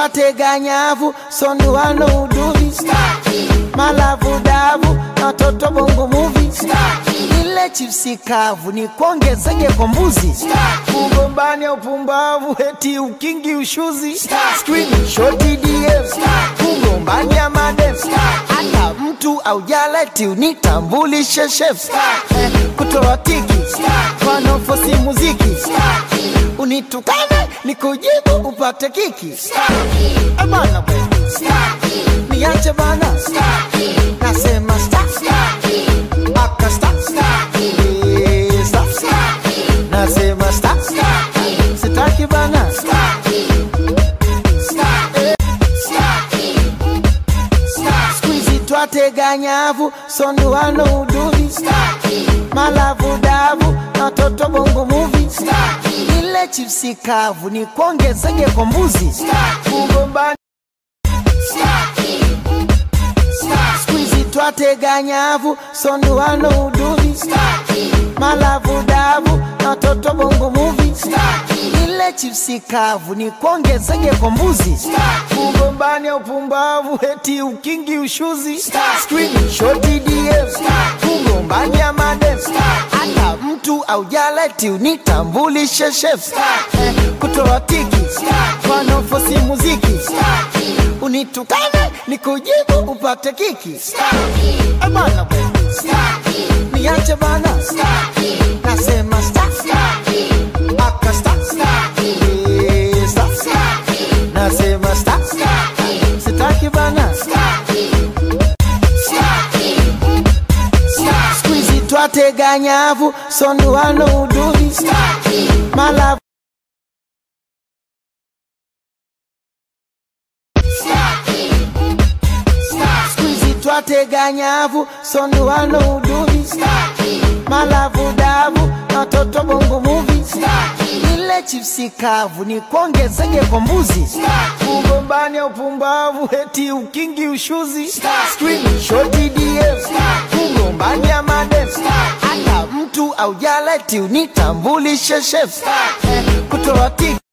twateganyavu sonduano uduvi malavu davu na watoto bongo muvi ile chipsi kavu ni kuongezege kwa mbuzi ugombani ya upumbavu eti ukingi ushuzi screenshoti DM ugombani ya madem hata mtu aujaleti unitambulishe chef Eh, kutoa tiki wanaofosi muziki unitukane nikujibu upate kiki Eh, bana bwe. niache bana nasema stop aka stop Eh, stop nasema stop sitaki bana skuizi twateganyavu sonduano uduvi malavu davu na watoto bongo muvi ile chipsi kavu ni kuongezege kwa mbuzi ugombani skuizi twateganyavu sonduano uduvi malavu davu na watoto bongo muvi ile chipsi kavu ni kuongezege kwa mbuzi ugombani ya upumbavu eti ukingi ushuzi screenshoti DM ugombani ya madem hata mtu aujaleti unitambulishe chef Eh, kutoa tiki wanaofosi muziki unitukane nikujibu upate kiki Eh, bana bwe. niache bana nasema stop aka stop Eh, stop nasema stop sitaki bana skuizi twateganyavu sonduano uduvi malavu skuizi twateganyavu sonduano uduvi malavu davu na watoto bongo muvi ile chipsi kavu ni kuongezege kwa mbuzi ugombani ya upumbavu eti ukingi ushuzi screenshoti DM ugombani ya madem hata mtu aujaleti unitambulishe chef Eh, kutoa tiki